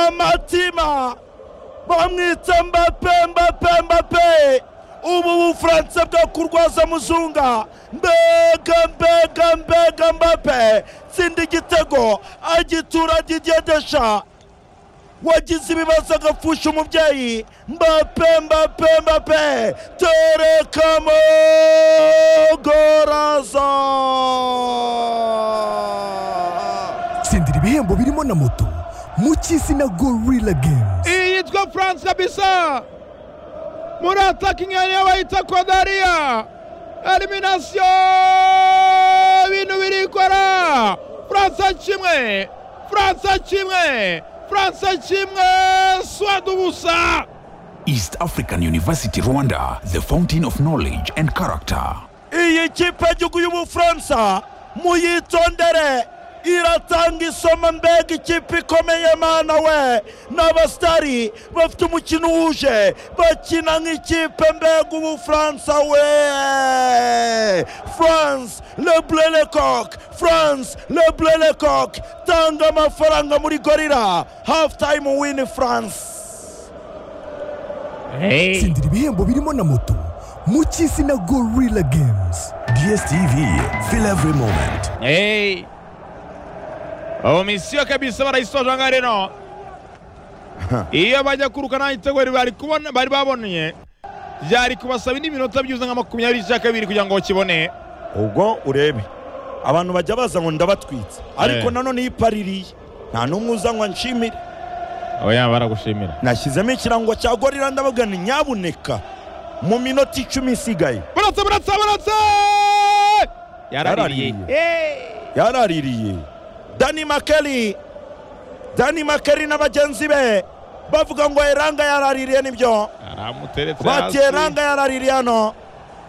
amatima bamwita mbape mbape mbape ubu bufaransa bwo kurwaza muzunga mbega mbega mbega mbape tsinda igitego agitura agigendesha wagize ibibazo agapfusha umubyeyi mbape mbape mbape terekamo goraza tsindira ibihembo birimo na moto mu cy'izina gorilla games iyi yitwa france kabisa muri atakingi niyo bayita kodariya eliminasiyo ibintu birikora france kimwe france kimwe france kimwe swada ubusa East African University Rwanda, the fountain of knowledge and character. iyi kipe y'igihugu y'ubufaransa muyitondere iratanga isomo mbega ikipe ikomeye mana we n'abasitari bafite umukino wuje bakina nk'ikipe mbega ubufaransa we france leblelecoq france leblelecoq tanga amafaranga muri gorira hafu tayimu wini france tsindira ibihembo birimo na moto mu cy'izina gorilla games DSTV, feel every moment. Hey. Oh, misiyo kabisa barayisoje aha ngaha rero iyo bajya kuruka nta gitego bari bari kubona bari baboneye byari kubasaba indi minota byuzuye nka makumyabiri cya kabiri kugira ngo bakibone ubwo urebe abantu bajya baza ngo ndabatwitse ariko nanone iyo ipaririye nta n'umwe uza ngo anshimire aba yaba baragushimira nashyizemo ikirango cya gorira ndababwira nyabuneka mu minota icumi isigaye buratse buratse buratse yaraririye Yaraririye. Hey. yaraririye dani makeri dani makeri na bagenzi be bavuga ngo eranga yaraririye nibyo aramuteretse bati eranga yaraririye hano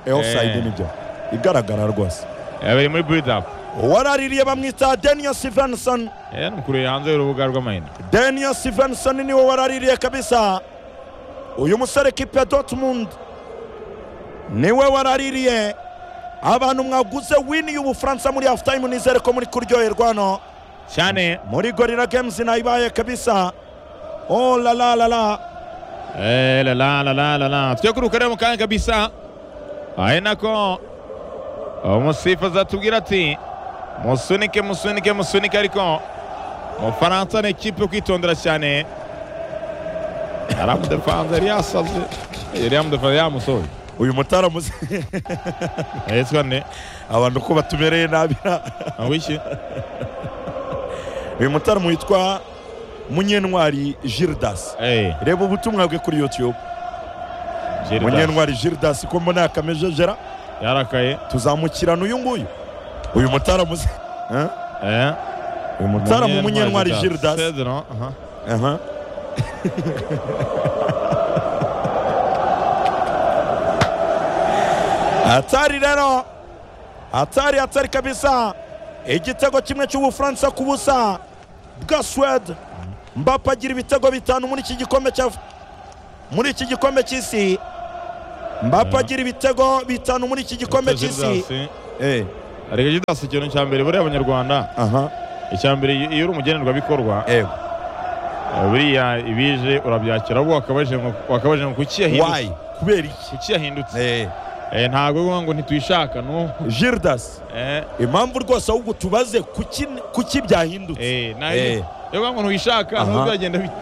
eofusayidi Eh. nibyo igaragara rwose yabereye muri buidapu uwaraririye bamwita daniel stevenson yanamukuriye hanze y'urubuga rw'amahina daniel stevenson niwe waraririye kabisa uyu musore kipe ya dortmund niwe waraririye abantu mwaguze wini y'ubufaransa muri hafu tayimu nizere ko muri kuryoherwa hano cyane muri gorira games nayibaye kabisa oh la la la la Eh, la la la la la la tujye kuruka rero mu kanya kabisa ari nako umusifuzi atubwira ati musunike musunike musunike ariko umufaransa ni ikipe yo kwitondera cyane yaramudefanze yari yasaze yari yamudefanze yamusoje uyu mutaramuzi yitwa nde abantu ko batubereye nabi awiki uyu mutaramu witwa munyentwari gildas eee reba ubutumwa bwe kuri youtube munyentwari gildas ko mbona yakamejejera yarakaye tuzamukirana uyu nguyu uyu mutaramuzi Eh? eee uyu mutaramu munyentwari gildas sedero aha Aha. hatari rero hatari hatari kabisa igitego kimwe cy'ubufaransa ku busa bwa suwede mbapa agira ibitego bitanu muri iki gikombe cya muri iki gikombe cy'isi mbapa agira ibitego bitanu muri iki gikombe cy'isi Gildas. Eh, ariko gidasi ikintu cya mbere buriya abanyarwanda aha icya mbere iyo- iyo uri umugenerwabikorwa ewe eh, buriya ibije urabyakira ahubwo wakabajije ngo wakabajije ngo kuki yahindutse wayi kubera iki kuki yahindutse Eh, Eh, ntabwo bivuga ngo ntitwishaka no gildas eh impamvu rwose ahubwo tubaze kuki kuki byahindutse eh nayo bivuga ngo ntwishaka Aha. nubwo byagenda bite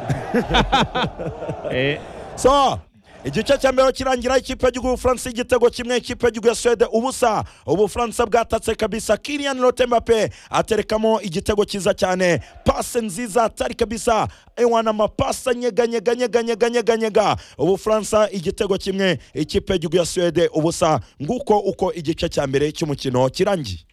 eh so igice cya mbere kirangira ikipe y'igihugu y'ubufaransa igitego kimwe ikipe y'igihugu ya suwede ubusa ubufaransa bwatatse kabisa kirian rotembape aterekamo igitego cyiza cyane pase nziza atari kabisa ewana amapasi anyeganyeganyeganyeganyeganyega ubufaransa igitego kimwe ikipe y'igihugu ya suwede ubusa nguko uko igice cya mbere cy'umukino kirangiye